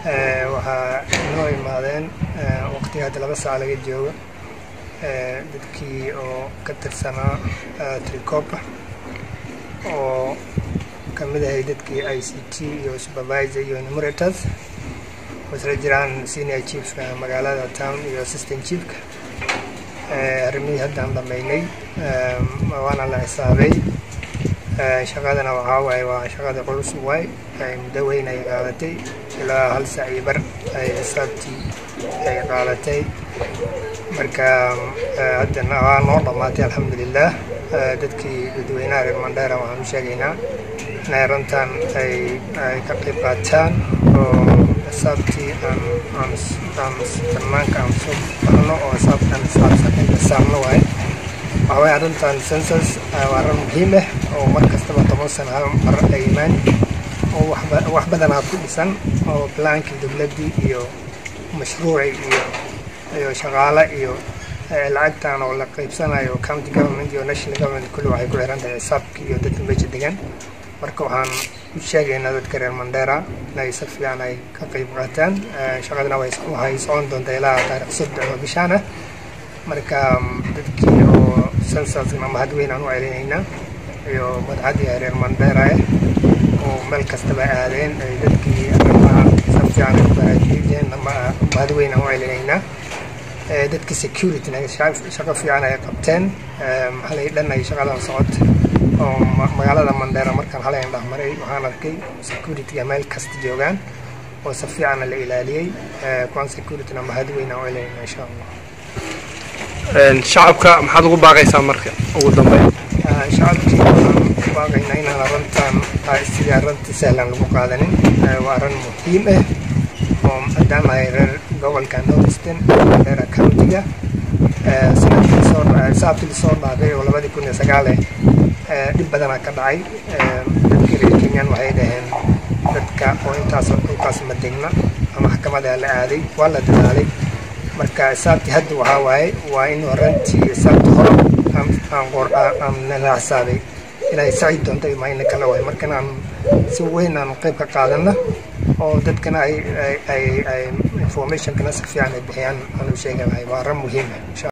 waxaa inoo imaadeen waqtiga hadda laba saac laga joogo dadkii oo ka tirsanaa tricopa oo ka mid ahay dadkii i c t iyo supervisor iyo numerators oo isla jiraan senior chiefka magaalada town iyo assistant chiefka arrimihii haddaan dhammaynay waana la xisaabay shaqadana waxaa waaye waa shaqada culus waay muddo weyn ay qaadatay ilaa hal sac iyo bar ay xisaabtii ay qaadatay marka haddana waa noo dhammaatay alxamdulilah dadkii dadweynaha reer mandheera waxaan u sheegaynaa inay arrintan ay ay ka qayb qaataan oo xisaabtii aan aan aan barnaanka aan soo barno oo xisaabtan xisaabsan ay xisaabno waaye waxaa waaye arrintan census waa arrin muhiim ah oo mar kastaba toban sano hal mar ay imaan oo waxba wax badanaa ku dhisan oo plaankii dowladdii iyo mashruuci iyo iyo shaqaale iyo lacagtan oo la qaybsanayo county government iyo national government kulli waxay ku xiran tahay xisaabkii iyo dadka meesha degan marka waxaan u sheegaynaa dadka reer mandheera inay si fiican ay ka qayb qaataan shaqadana waxay socon doontaa ilaa taarikh saddex oo bishaan ah marka dadkii oo sensaskana mahad weyn aan u celinaynaa iyo madxadii reer mandheera ah oo meel kastaba aadeen ay dadkii arrimaha si fiican ay u baraajiyeen mahad weyn aan u celinaynaa dadka securityna shaqo fiican ay qabteen halay dhan ay shaqadan socota oo magaalada mandheera markaan halayn dhexmaray waxaan arkay securityga meel kasta joogaan oo si fiicanna la ilaaliyey kuwan securityna mahad weyn aan u celinayna insha allah shacabka maxaad ugu baaqaysaa marka ugu dambeyn shacabkii waxaan ku baaqaynaa inaan arrintan sidii arrinta sahlan lagu qaadanin waa arrin muhiim ah oo maadaama ay reer gobolka northeastern reer countiga sanadkii soo saabkii soo dhaafay oo labadii kun iyo sagaal eh dhib badanaa ka dhacay dadkii reer kenyan waxay dhaheen dadka oo intaas dhulkaas ma degna maxkamada la aaday waa la dadaalay marka xisaabtii hadda waxaa waaye waa in horantii xisaabta hore aan nala xisaabay inay saci doonto imayna kala waay markan aan si weyn aan qayb ka qaadana oo dadkana ay ay ay informationkana si fiican ay bixiyaan aan u sheeganahay waa arrin muhiim ah